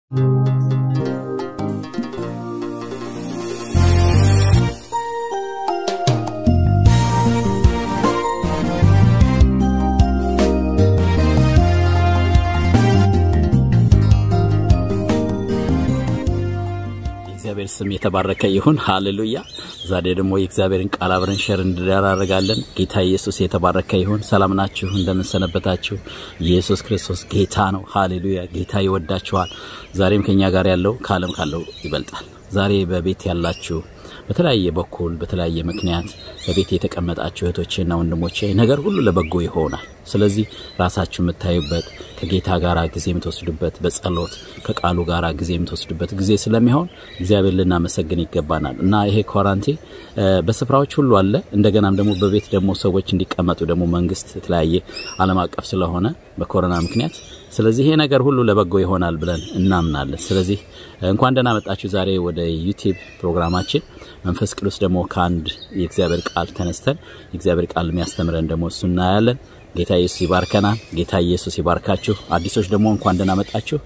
የእግዚአብሔር ስም የተባረከ ይሁን። ሃሌሉያ። ዛሬ ደግሞ የእግዚአብሔርን ቃል አብረን ሸር እንደራረጋለን። ጌታ ኢየሱስ የተባረከ ይሁን። ሰላም ናችሁ? እንደምንሰነበታችሁ? ኢየሱስ ክርስቶስ ጌታ ነው። ሃሌሉያ። ጌታ ይወዳችኋል። ዛሬም ከኛ ጋር ያለው ከዓለም ካለው ይበልጣል። ዛሬ በቤት ያላችሁ በተለያየ በኩል በተለያየ ምክንያት በቤት የተቀመጣችሁ እህቶቼና ወንድሞቼ ነገር ሁሉ ለበጎ ይሆናል። ስለዚህ ራሳችሁ የምታዩበት ከጌታ ጋር ጊዜ የምትወስዱበት በጸሎት ከቃሉ ጋር ጊዜ የምትወስዱበት ጊዜ ስለሚሆን እግዚአብሔር ልናመሰግን ይገባናል እና ይሄ ኳራንቲ በስፍራዎች ሁሉ አለ። እንደገናም ደግሞ በቤት ደግሞ ሰዎች እንዲቀመጡ ደግሞ መንግስት የተለያየ ዓለም አቀፍ ስለሆነ በኮሮና ምክንያት ስለዚህ ይሄ ነገር ሁሉ ለበጎ ይሆናል ብለን እናምናለን። ስለዚህ እንኳን ደህና መጣችሁ ዛሬ ወደ ዩቲዩብ ፕሮግራማችን መንፈስ ቅዱስ ደግሞ ከአንድ የእግዚአብሔር ቃል ተነስተን የእግዚአብሔር ቃል የሚያስተምረን ደግሞ እሱ እናያለን። ጌታ ኢየሱስ ይባርከናል። ጌታ ኢየሱስ ይባርካችሁ። አዲሶች ደግሞ እንኳን ደህና መጣችሁ።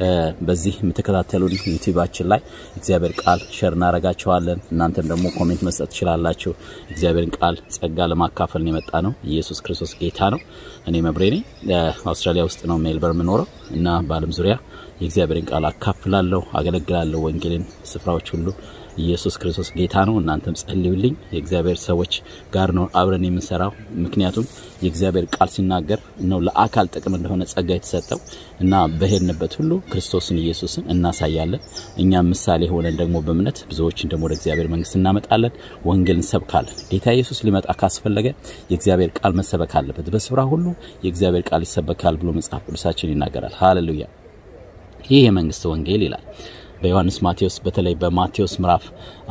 በዚህ የምትከታተሉን ዩቲዩባችን ላይ እግዚአብሔር ቃል ሸር እናረጋችኋለን። እናንተም ደግሞ ኮሜንት መስጠት ትችላላችሁ። እግዚአብሔርን ቃል ጸጋ ለማካፈል የመጣ ነው። ኢየሱስ ክርስቶስ ጌታ ነው። እኔ መብሬ ነኝ። አውስትራሊያ ውስጥ ነው ሜልበርን የምኖረው እና በዓለም ዙሪያ የእግዚአብሔርን ቃል አካፍላለሁ፣ አገለግላለሁ። ወንጌልን ስፍራዎች ሁሉ ኢየሱስ ክርስቶስ ጌታ ነው። እናንተም ጸልዩልኝ። የእግዚአብሔር ሰዎች ጋር ነው አብረን የምንሰራው። ምክንያቱም የእግዚአብሔር ቃል ሲናገር ነው ለአካል ጥቅም እንደሆነ ጸጋ የተሰጠው እና በሄድንበት ሁሉ ክርስቶስን ኢየሱስን እናሳያለን። እኛም ምሳሌ ሆነን ደግሞ በእምነት ብዙዎችን ደግሞ ወደ እግዚአብሔር መንግስት እናመጣለን። ወንጌል እንሰብካለን። ጌታ ኢየሱስ ሊመጣ ካስፈለገ የእግዚአብሔር ቃል መሰበክ አለበት። በስፍራ ሁሉ የእግዚአብሔር ቃል ይሰበካል ብሎ መጽሐፍ ቅዱሳችን ይናገራል። ሃሌሉያ። ይህ የመንግስት ወንጌል ይላል በዮሐንስ ማቴዎስ በተለይ በማቴዎስ ምዕራፍ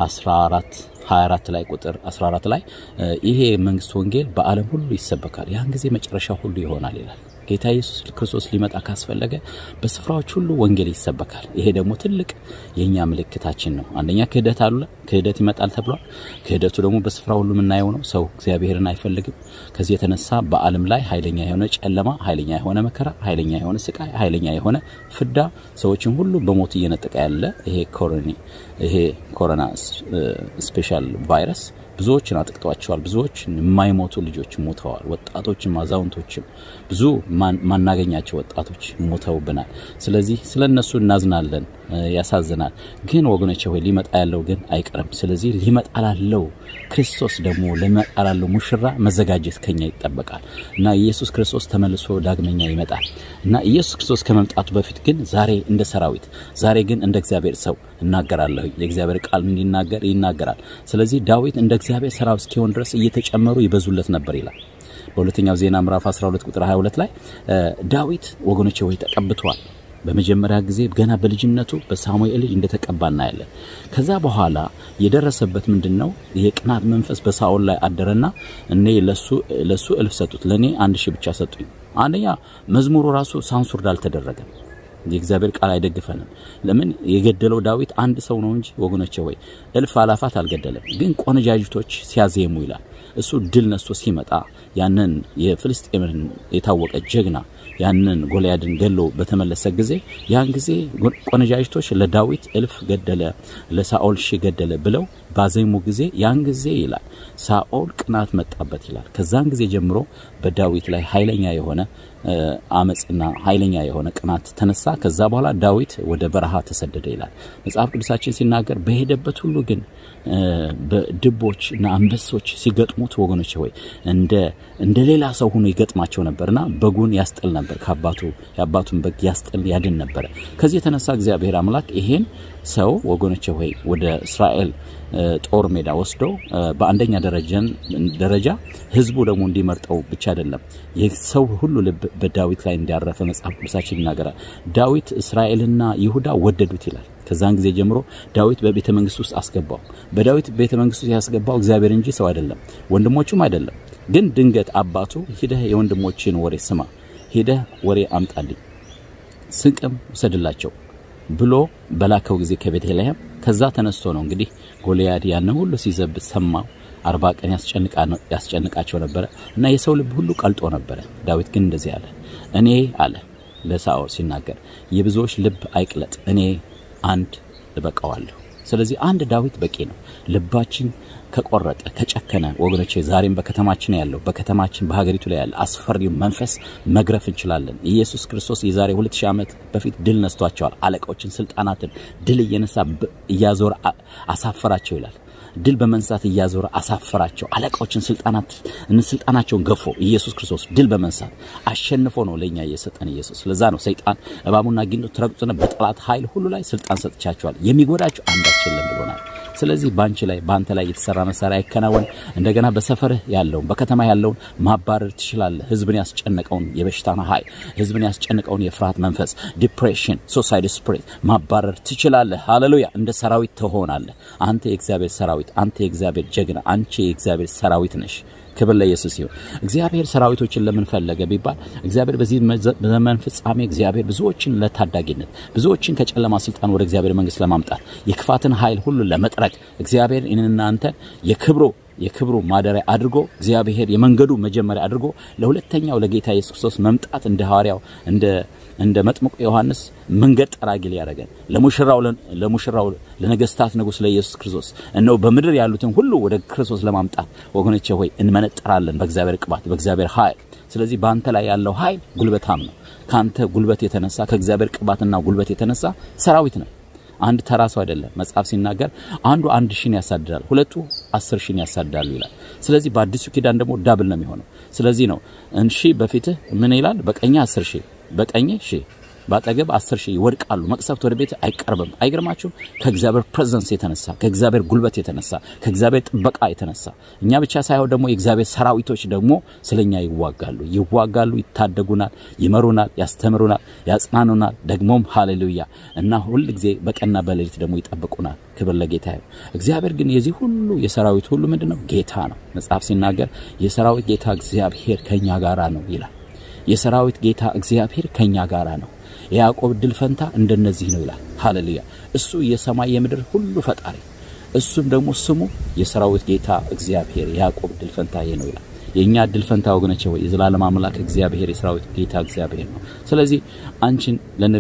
14 24 ላይ ቁጥር 14 ላይ ይሄ መንግስት ወንጌል በዓለም ሁሉ ይሰበካል፣ ያን ጊዜ መጨረሻ ሁሉ ይሆናል ይላል። ጌታ ኢየሱስ ክርስቶስ ሊመጣ ካስፈለገ በስፍራዎች ሁሉ ወንጌል ይሰበካል። ይሄ ደግሞ ትልቅ የእኛ ምልክታችን ነው። አንደኛ ክህደት አለ፣ ክህደት ይመጣል ተብሏል። ክህደቱ ደግሞ በስፍራ ሁሉ የምናየው ነው። ሰው እግዚአብሔርን አይፈልግም። ከዚህ የተነሳ በዓለም ላይ ኃይለኛ የሆነ ጨለማ፣ ኃይለኛ የሆነ መከራ፣ ኃይለኛ የሆነ ስቃይ፣ ኃይለኛ የሆነ ፍዳ ሰዎችን ሁሉ በሞት እየነጠቀ ያለ ይሄ ኮሮኒ ይሄ ኮሮና ስፔሻል ቫይረስ ብዙዎችን አጥቅቷቸዋል። ብዙዎች የማይሞቱ ልጆች ሞተዋል። ወጣቶችም አዛውንቶችም ብዙ ማናገኛቸው ወጣቶች ሞተውብናል። ስለዚህ ስለ እነሱ እናዝናለን፣ ያሳዝናል። ግን ወገኖቼ ሆይ ሊመጣ ያለው ግን አይቀርም። ስለዚህ ሊመጣ ላለው ክርስቶስ ደግሞ ሊመጣ ላለው ሙሽራ መዘጋጀት ከኛ ይጠበቃል እና ኢየሱስ ክርስቶስ ተመልሶ ዳግመኛ ይመጣል እና ኢየሱስ ክርስቶስ ከመምጣቱ በፊት ግን ዛሬ እንደ ሰራዊት፣ ዛሬ ግን እንደ እግዚአብሔር ሰው እናገራለሁ። የእግዚአብሔር ቃል እንዲናገር ይናገራል። ስለዚህ ዳዊት እንደ እግዚአብሔር ሰራዊት እስኪሆን ድረስ እየተጨመሩ ይበዙለት ነበር ይላል። በሁለተኛው ዜና ምዕራፍ 12 ቁጥር 22 ላይ ዳዊት ወገኖቼ ወይ ተቀብቷል። በመጀመሪያ ጊዜ ገና በልጅነቱ በሳሙኤል ልጅ እንደተቀባ እናያለን። ከዛ በኋላ የደረሰበት ምንድን ነው? የቅናት መንፈስ በሳኦል ላይ አደረና እኔ ለሱ እልፍ ሰጡት፣ ለእኔ አንድ ሺህ ብቻ ሰጡኝ። አንደኛ መዝሙሩ ራሱ ሳንሱርድ አልተደረገም። የእግዚአብሔር ቃል አይደግፈንም። ለምን የገደለው ዳዊት አንድ ሰው ነው እንጂ ወገኖቼ ወይ እልፍ አላፋት አልገደለም። ግን ቆነጃጅቶች ሲያዜሙ ይላል እሱ ድል ነስቶ ሲመጣ ያንን የፍልስጤምን የታወቀ ጀግና ያንን ጎልያድን ገሎ በተመለሰ ጊዜ ያን ጊዜ ቆነጃጅቶች ለዳዊት እልፍ ገደለ፣ ለሳኦል ሺህ ገደለ ብለው ባዜሙ ጊዜ ያን ጊዜ ይላል ሳኦል ቅናት መጣበት ይላል። ከዛን ጊዜ ጀምሮ በዳዊት ላይ ኃይለኛ የሆነ አመፅና ኃይለኛ የሆነ ቅናት ተነሳ። ከዛ በኋላ ዳዊት ወደ በረሃ ተሰደደ ይላል መጽሐፍ ቅዱሳችን ሲናገር። በሄደበት ሁሉ ግን በድቦች እና አንበሶች ሲገጥሙት ወገኖች ሆይ እንደ እንደ ሌላ ሰው ሆኖ ይገጥማቸው ነበርና በጉን ያስጥል ነበር። ከአባቱ የአባቱን በግ ያስጥል ያድን ነበረ። ከዚህ የተነሳ እግዚአብሔር አምላክ ይሄን ሰው ወገኖች ሆይ ወደ እስራኤል ጦር ሜዳ ወስዶ በአንደኛ ደረጃን ደረጃ ህዝቡ ደግሞ እንዲመርጠው ብቻ አይደለም የሰው ሁሉ ልብ በዳዊት ላይ እንዲያረፈ መጽሐፍ ቅዱሳችን ይናገራል። ዳዊት እስራኤልና ይሁዳ ወደዱት ይላል። ከዛን ጊዜ ጀምሮ ዳዊት በቤተ መንግስት ውስጥ አስገባው። በዳዊት ቤተ መንግስት ውስጥ ያስገባው እግዚአብሔር እንጂ ሰው አይደለም፣ ወንድሞቹም አይደለም። ግን ድንገት አባቱ ሂደህ የወንድሞችን ወሬ ስማ፣ ሂደህ ወሬ አምጣልኝ፣ ስንቅም ውሰድላቸው ብሎ በላከው ጊዜ ከቤተልሔም ከዛ ተነስቶ ነው እንግዲህ ጎልያድ ያንን ሁሉ ሲዘብት ሰማው። አርባ ቀን ያስጨንቃቸው ነበረ እና የሰው ልብ ሁሉ ቀልጦ ነበረ። ዳዊት ግን እንደዚህ አለ፣ እኔ አለ ለሳኦል ሲናገር የብዙዎች ልብ አይቅለጥ፣ እኔ አንድ እበቃዋለሁ። ስለዚህ አንድ ዳዊት በቂ ነው። ልባችን ከቆረጠ ከጨከነ፣ ወገኖቼ ዛሬም በከተማችን ያለው በከተማችን በሀገሪቱ ላይ ያለ አስፈሪው መንፈስ መግረፍ እንችላለን። ኢየሱስ ክርስቶስ የዛሬ 2000 ዓመት በፊት ድል ነስቷቸዋል። አለቆችን፣ ስልጣናትን ድል እየነሳ እያዞረ አሳፈራቸው ይላል። ድል በመንሳት እያዞረ አሳፈራቸው። አለቆችን ስልጣናት ስልጣናቸውን ገፎ ኢየሱስ ክርስቶስ ድል በመንሳት አሸንፎ ነው ለእኛ እየሰጠን ኢየሱስ። ለዛ ነው ሰይጣን እባቡና ጊንጡ ትረግጡና በጠላት ኃይል ሁሉ ላይ ስልጣን ሰጥቻቸዋል፣ የሚጎዳቸው አንዳች የለም ብሎናል። ስለዚህ በአንቺ ላይ በአንተ ላይ የተሰራ መሳሪያ አይከናወን። እንደገና በሰፈርህ ያለውን በከተማ ያለውን ማባረር ትችላለህ። ህዝብን ያስጨነቀውን የበሽታን ኃይል፣ ህዝብን ያስጨነቀውን የፍርሃት መንፈስ፣ ዲፕሬሽን፣ ሱሳይድ ስፕሪት ማባረር ትችላለህ። ሃሌሉያ! እንደ ሰራዊት ትሆናለህ። አንተ የእግዚአብሔር ሰራዊት፣ አንተ የእግዚአብሔር ጀግና፣ አንቺ የእግዚአብሔር ሰራዊት ነሽ። ክብር ለኢየሱስ ይሁን። እግዚአብሔር ሰራዊቶችን ለምን ፈለገ ቢባል እግዚአብሔር በዚህ ዘመን ፍጻሜ እግዚአብሔር ብዙዎችን ለታዳጊነት ብዙዎችን ከጨለማ ስልጣን ወደ እግዚአብሔር መንግስት ለማምጣት የክፋትን ኃይል ሁሉ ለመጥረግ እግዚአብሔር እኔንና አንተን የክብሮ የክብሩ ማደሪያ አድርጎ እግዚአብሔር የመንገዱ መጀመሪያ አድርጎ ለሁለተኛው ለጌታ ኢየሱስ ክርስቶስ መምጣት እንደ ሐዋርያው እንደ እንደ መጥምቁ ዮሐንስ መንገድ ጠራጊ ሊያደርገን ለሙሽራው ለሙሽራው ለነገስታት ንጉስ ለኢየሱስ ክርስቶስ እነሆ በምድር ያሉትን ሁሉ ወደ ክርስቶስ ለማምጣት ወገኖቼ ሆይ እንመነጠራለን በእግዚአብሔር ቅባት በእግዚአብሔር ኃይል። ስለዚህ በአንተ ላይ ያለው ኃይል ጉልበታም ነው። ከአንተ ጉልበት የተነሳ ከእግዚአብሔር ቅባትና ጉልበት የተነሳ ሰራዊት ነው። አንድ ተራ ሰው አይደለም። መጽሐፍ ሲናገር አንዱ አንድ ሺን ያሳድዳል፣ ሁለቱ አስር ሺን ያሳድዳሉ ይላል። ስለዚህ በአዲሱ ኪዳን ደግሞ ዳብል ነው የሚሆነው። ስለዚህ ነው እንሺ በፊትህ ምን ይላል? በቀኝ አስር ሺህ በቀኝ ሺህ በአጠገብ አስር ሺህ ይወድቃሉ፣ መቅሰፍት ወደ ቤት አይቀርብም። አይገርማችሁም? ከእግዚአብሔር ፕሬዘንስ የተነሳ ከእግዚአብሔር ጉልበት የተነሳ ከእግዚአብሔር ጥበቃ የተነሳ እኛ ብቻ ሳይሆን ደግሞ የእግዚአብሔር ሰራዊቶች ደግሞ ስለኛ ይዋጋሉ፣ ይዋጋሉ፣ ይታደጉናል፣ ይመሩናል፣ ያስተምሩናል፣ ያጽናኑናል። ደግሞም ሃሌሉያ እና ሁል ጊዜ በቀንና በሌሊት ደግሞ ይጠብቁናል። ክብር ለጌታ ይሁን። እግዚአብሔር ግን የዚህ ሁሉ የሰራዊት ሁሉ ምንድን ነው? ጌታ ነው። መጽሐፍ ሲናገር የሰራዊት ጌታ እግዚአብሔር ከኛ ጋራ ነው ይላል። የሰራዊት ጌታ እግዚአብሔር ከኛ ጋራ ነው። የያዕቆብ ድል ፈንታ እንደነዚህ ነው ይላል። ሃሌሉያ! እሱ የሰማይ የምድር ሁሉ ፈጣሪ፣ እሱም ደግሞ ስሙ የሰራዊት ጌታ እግዚአብሔር የያዕቆብ ድል ፈንታ ይሄ ነው ይላል። የእኛ ድል ፈንታ ወገኖቼ ሆይ የዘላለም አምላክ እግዚአብሔር የሰራዊት ጌታ እግዚአብሔር ነው። ስለዚህ አንቺን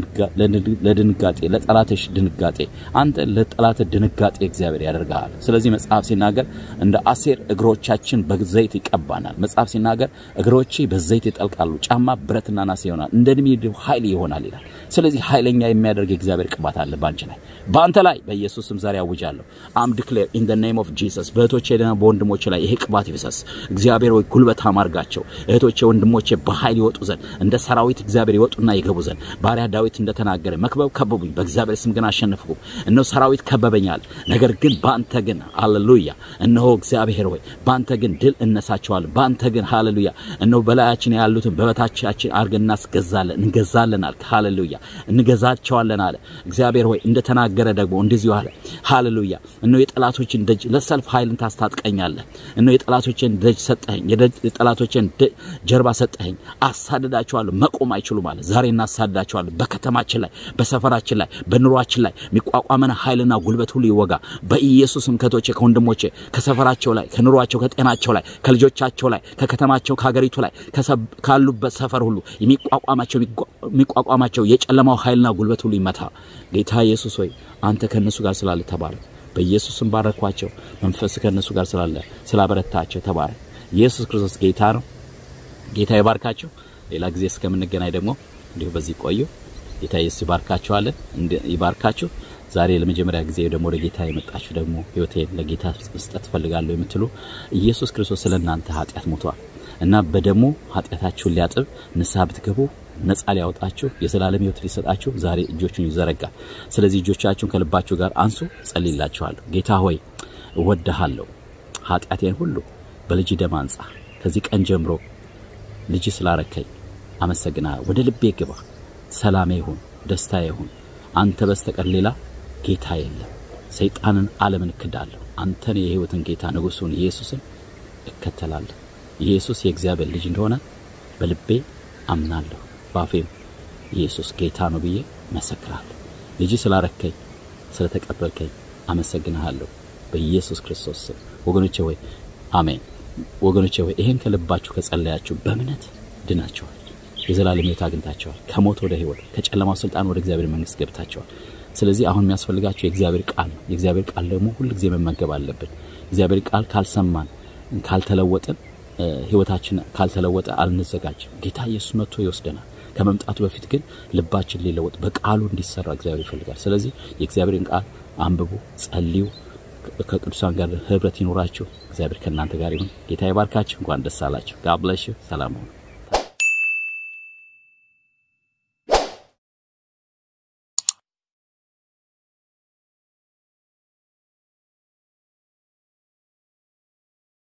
ለድንጋጤ ለጠላትሽ ድንጋጤ አንተ ለጠላት ድንጋጤ እግዚአብሔር ያደርጋል። ስለዚህ መጽሐፍ ሲናገር እንደ አሴር እግሮቻችን በዘይት ይቀባናል። መጽሐፍ ሲናገር እግሮቼ በዘይት ይጠልቃሉ፣ ጫማ ብረትና ናስ ይሆናል፣ እንደ ድሚድው ኃይል ይሆናል ይላል። ስለዚህ ኃይለኛ የሚያደርግ የእግዚአብሔር ቅባት አለ በአንቺ ላይ በአንተ ላይ በኢየሱስ ስም ዛሬ አውጃለሁ። አም ዲክሌር ኢን ዘ ኔም ኦፍ ጂሰስ በእህቶቼና በወንድሞቼ ላይ ይሄ ቅባት ይፍሰስ። እግዚአብሔር ሆይ ጉልበታም አድርጋቸው። እህቶቼ ወንድሞቼ በኃይል ይወጡ ዘንድ እንደ ሰራዊት እግዚአብሔር ይወጡና ይገቡ ዘንድ ባሪያ ዳዊት እንደተናገረ መክበብ ከበቡኝ፣ በእግዚአብሔር ስም ግን አሸነፍኩ። እነሆ ሰራዊት ከበበኛል፣ ነገር ግን በአንተ ግን ሃሌሉያ። እነሆ እግዚአብሔር ሆይ በአንተ ግን ድል እነሳቸዋለን። በአንተ ግን ሃሌሉያ። እነሆ በላያችን ያሉትን በበታቻችን አድርገን እናስገዛለን፣ እንገዛለን አልክ። ሃሌሉያ እንገዛቸዋለን አለ እግዚአብሔር ሆይ እንደተናገረ ደግሞ እንደዚሁ አለ። ሃሌሉያ እነሆ የጠላቶችን ደጅ ለሰልፍ ኃይልን ታስታጥቀኛለህ። እነሆ የጠላቶችን ደጅ ሰጠኸኝ፣ የጠላቶችን ጀርባ ሰጠኸኝ። አሳድዳቸዋለሁ፣ መቆም አይችሉም አለ። ዛሬ እናሳድዳቸዋለን። በከተማችን ላይ፣ በሰፈራችን ላይ፣ በኑሯችን ላይ የሚቋቋመን ኃይልና ጉልበት ሁሉ ይወጋ በኢየሱስም። ከቶቼ ከወንድሞቼ ከሰፈራቸው ላይ፣ ከኑሯቸው፣ ከጤናቸው ላይ፣ ከልጆቻቸው ላይ፣ ከከተማቸው፣ ከሀገሪቱ ላይ ካሉበት ሰፈር ሁሉ የሚቋቋማቸው የሚቋቋማቸው የጨለማው ኃይልና ጉልበት ሁሉ ይመታ። ጌታ ኢየሱስ ሆይ አንተ ከእነሱ ጋር ስላለ ተባረክ። በኢየሱስም ባረኳቸው። መንፈስ ከእነሱ ጋር ስላለ ስላበረታቸው ተባረክ። ኢየሱስ ክርስቶስ ጌታ ነው። ጌታ ይባርካቸው። ሌላ ጊዜ እስከምንገናኝ ደግሞ እንዲሁ በዚህ ቆዩ። ጌታ ኢየሱስ ይባርካቸዋለን፣ ይባርካችሁ። ዛሬ ለመጀመሪያ ጊዜ ደግሞ ወደ ጌታ የመጣችሁ ደግሞ ሕይወቴን ለጌታ መስጠት ፈልጋለሁ የምትሉ ኢየሱስ ክርስቶስ ስለ እናንተ ኃጢአት ሞቷል እና በደሙ ኃጢአታችሁን ሊያጥብ ንስሐ ብትገቡ ነጻ ሊያወጣችሁ የዘላለም ሕይወት ሊሰጣችሁ ዛሬ እጆቹን ይዘረጋል። ስለዚህ እጆቻችሁን ከልባችሁ ጋር አንሱ። ጸልይላችኋለሁ። ጌታ ሆይ እወድሃለሁ፣ ኃጢአቴን ሁሉ በልጅ ደም አንጻ። ከዚህ ቀን ጀምሮ ልጅ ስላረከኝ አመሰግናለሁ። ወደ ልቤ ግባ፣ ሰላሜ ይሁን፣ ደስታ ይሁን። አንተ በስተቀር ሌላ ጌታ የለም። ሰይጣንን፣ ዓለምን እክዳለሁ። አንተን የሕይወትን ጌታ ንጉሡን ኢየሱስን እከተላለሁ። ኢየሱስ የእግዚአብሔር ልጅ እንደሆነ በልቤ አምናለሁ ባፌም ኢየሱስ ጌታ ነው ብዬ መሰክራለሁ። ልጅ ስላረከኝ ስለተቀበልከኝ አመሰግንሃለሁ በኢየሱስ ክርስቶስ ስም። ወገኖቼ ሆይ አሜን። ወገኖቼ ሆይ ይሄን ከልባችሁ ከጸለያችሁ በእምነት ድናችኋል። የዘላለም ሕይወት አግኝታቸዋል። ከሞት ወደ ሕይወት፣ ከጨለማው ስልጣን ወደ እግዚአብሔር መንግስት ገብታቸዋል። ስለዚህ አሁን የሚያስፈልጋቸው የእግዚአብሔር ቃል ነው። የእግዚአብሔር ቃል ደግሞ ሁልጊዜ መመገብ አለብን። እግዚአብሔር ቃል ካልሰማን ካልተለወጥን ህይወታችን ካልተለወጠ አልንዘጋጅም። ጌታ ኢየሱስ መጥቶ ይወስደናል። ከመምጣቱ በፊት ግን ልባችን ሊለወጥ በቃሉ እንዲሰራ እግዚአብሔር ይፈልጋል። ስለዚህ የእግዚአብሔርን ቃል አንብቡ፣ ጸልዩ፣ ከቅዱሳን ጋር ህብረት ይኖራችሁ። እግዚአብሔር ከእናንተ ጋር ይሁን። ጌታ ይባርካችሁ። እንኳን ደስ አላችሁ። ጋብለሽ ሰላም ሁኑ።